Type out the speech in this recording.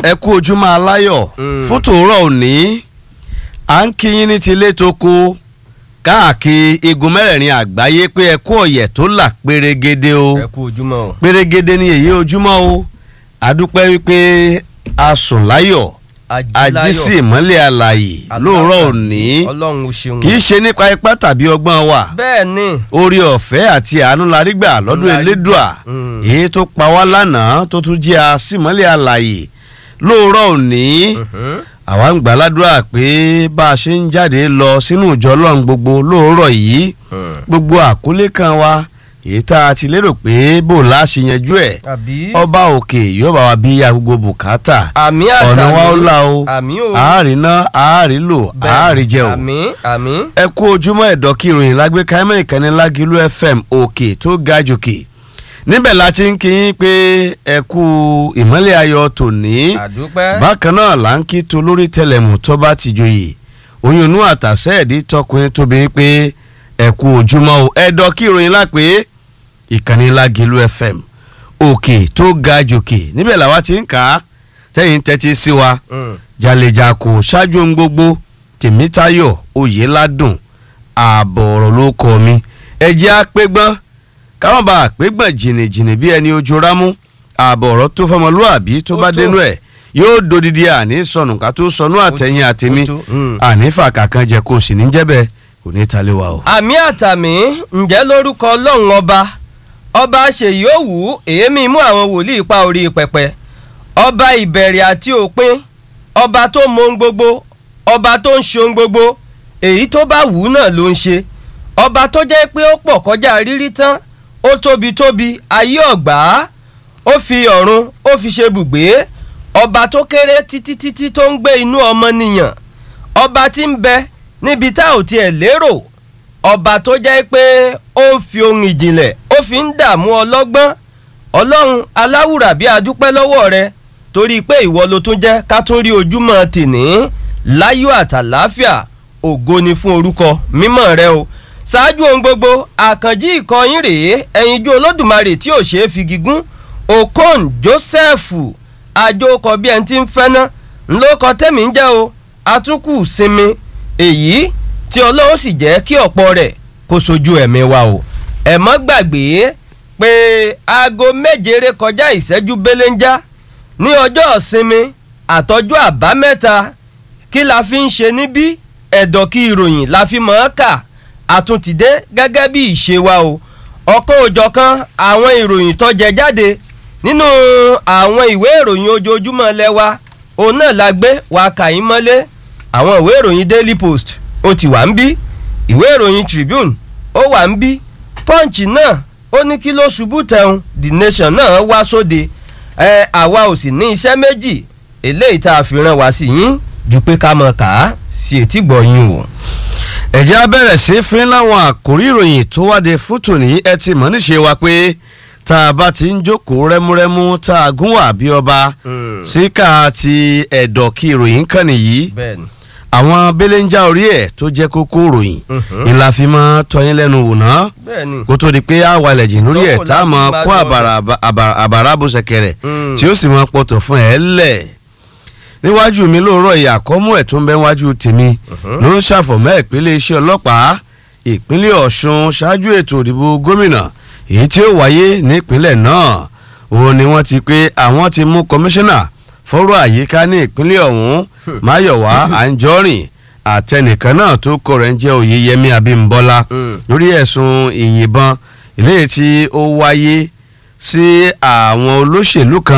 ẹ kú ojúmọ́ aláyọ̀ fún tòórọ́ òní à ń kíyín ní tilé tó kó káàkiri igun mẹ́rẹ̀ẹ̀rin àgbáyé pé ẹ kú ọ̀yẹ̀ tó là pérégede o ẹ kú ojúmọ́ o. pérégede ni èyí ojúmọ́ o àdúpẹ́ wípé a sùn láyọ̀ ajísí ìmọ́lẹ̀ àlàyé lóòrọ̀ òní ọlọ́run ó ṣeun. kì í ṣe nípa ipá tàbí ọgbọ́n wa bẹ́ẹ̀ ni orí ọ̀fẹ́ àti àánú la rí gbà lọ́dún La rí elédùà Mm. èyí tó pa wá lánàá tó tún jẹ́ àsìmọ́lẹ̀ àlàyé lóòrọ̀ òní Mhm. àwa ń gbàládùra pé bá a ṣe ń jáde lọ sínú ìjọ ọlọ́run gbogbo lóòrọ̀ yìí Mm. gbogbo àkólé kan wa èyí tá a ti lérò pé bò láṣẹ yanjú ẹ̀ àbí ọba òkè yóò bá wa bí ya gbogbo bùkátà àmì ọ̀nà àtàmì wa ó là o àmì o àárín náà àárín lò Bẹ́ẹ̀, àárín jẹ o àmì àmì ẹ kú ojúmọ́ ẹ̀dọ́ kí ìròyìn lágbèéká ẹ̀mọ́ ìkànnì lágìlú fm òkè tó ga jòkè níbẹ̀ la ti ń kí yín pé ẹ kú ìmọ́lẹ̀ ayọ̀ tòní àdúpẹ́ bákan náà là ń kí to lórí tẹlẹmù tó bá ti joyè oyún inú àtàsẹ́ ẹ̀dí tọkùnrin tóbi pé ẹ kú ojúmọ́ o ẹ̀dọ́ kí ìròyìn lápé ìkànnì lágìlú fm òkè tó ga jòkè níbẹ̀ làwa ti ń kà á tẹ́yìn tẹ́tí sí wa Mm. jàlèjàkò ṣáájú ohun gbogbo tèmítayọ̀ oyèládùn ààbọ̀ ọ̀rọ̀ ló kọ́ mi ẹjẹ́ àpégbọ́n káwọn bá àpégbọ́n jìnnìjìnnì bí ẹni ojú rámú ààbọ̀ ọ̀rọ̀ tó fọmọlúàbí tó Ó bá tó. dénú ẹ̀ yóò dodidi àní sọnù ká tó sọnù àtẹ̀yìn àtẹ̀mí ó tó, mm. àní fàkà kan jẹ kó sì ní jẹ́bẹ̀ kò ní talé wa o. àmì àtàmì ǹjẹ́ lórúkọ ọlọ́run ọba ọba ṣèyí òwú èémí mú àwọn wòlíì pa orí pẹpẹ ọba ìbẹ̀rẹ̀ àti òpin ọba tó mọ ohun gbogbo ọba tó ń ṣe ohun gbogbo èyí tó bá wù ú náà ló ń ṣe ọba tó jẹ́ pé ó pọ̀ kọjá rírí tán ó tóbi tóbi ayé ọ̀gbá ó fi ọ̀run ó fi ṣe bùgbé ọba tó kéré títí títí tó ń gbé inú ọmọnìyàn ọba tí ń bẹ níbi tá ò tiẹ̀ lérò ọba tó jẹ́ pé ó ń fi ohun ìjìnlẹ̀ ó fi ń dààmú ọlọ́gbọ́n ọlọ́run aláwùrà bí adúpẹ́ lọ́wọ́ rẹ torí pé ìwọ ló tún jẹ́ ká tún rí ojúmọ́ tìní láyọ̀ àtàláfíà ògo ni fún orúkọ mímọ́ rẹ o ṣáájú ohun gbogbo àkànjí ìkọyín rèé ẹ̀yinjú olódùmarè tí ò ṣeé fi gígùn okon joseph àjòkọ bí ẹni tí ń fẹ́ ná ńlọkọ tẹ́mi ń jẹ́ o atúnkù sinmi èyí tí ọlọ́run sì jẹ́ kí ọ̀pọ̀ rẹ̀ kó sojú ẹ̀mí wa o ẹ mọ́ gbàgbé pé aago méje ré kọjá ìṣẹ́jú belenja ní ọjọ́ ìsinmi àtọ́jú àbámẹ́ta kí la fi ń ṣe níbí ẹ̀dọ̀ kí ìròyìn la fi mọ̀ ọ́ kà àtúntìdé gẹ́gẹ́ bí ìṣe wa o ọ̀kan òjọ̀kan àwọn ìròyìn tó jẹ jáde nínú àwọn ìwé ìròyìn ojoojúmọ́ lẹ́wà òun náà la gbé wa kà yín mọ́lé àwọn ìwé ìròyìn daily post ó ti wà ń bí ìwé ìròyìn tribune ó wà ń bí punch náà ó ní kí ló ṣubú tẹun the nation náà wá sóde ẹ àwa ò sì ní iṣẹ́ méjì eléyìí tá a fi ràn wá sí yín ju pé ká mọ̀ ká sí etí gbọ̀nyìn o. ẹ̀jẹ̀ á bẹ̀rẹ̀ sí fún láwọn àkórí ìròyìn tó wáde fún tòní ẹ ti mọ̀ níṣe wa pé tá a bá ti ń jókòó rẹ́múrẹ́mú tá a gún wà bí ọba síkà ti ẹ̀dọ̀ kí ìròyìn kàn nìyí bẹ́ẹ̀ni àwọn belenja orí ẹ̀ tó jẹ́ kókó ìròyìn Mhm. ńlá fi mọ́ tọyín lẹ́nu wò ná bẹ́ẹ̀ni kó tó di pé a wà lẹ̀jìn lórí ẹ̀ Tọ́kọ̀ tá a mọ̀ láti kó máa àbàrà àbàrà- àbàrà bó ṣẹ̀kẹ̀rẹ̀ Mm. tí ó sì mọ̀ pọ̀tọ̀ fún ẹ̀ lẹ̀ níwájú mi lóòrọ̀ ìyá àkọ́mú ẹ̀ tó ń bẹ wájú tèmi ló ń ṣàfọ̀mọ́ ìpínlẹ̀ iṣẹ́ ọlọ́pàá ìpínlẹ̀ ọ̀ṣun ṣáájú ètò ìdìbò gómìnà èyí tí ó wáyé nípínlẹ̀ náà òun ni wọ́n ti pé àwọn ti mú kọmíṣánná fọ́rọ̀ àyíká ní ìpínlẹ̀ ọ̀hún máyọ̀wá àǹjọ́rìn àtẹnìkan náà tó kọ rẹ̀ ń jẹ́ oyeyẹmí abímbọ́lá Mm. lórí ẹ̀sùn ìyìnbọn eléyìí tí ó wáyé sí àwọn olóṣèlú kan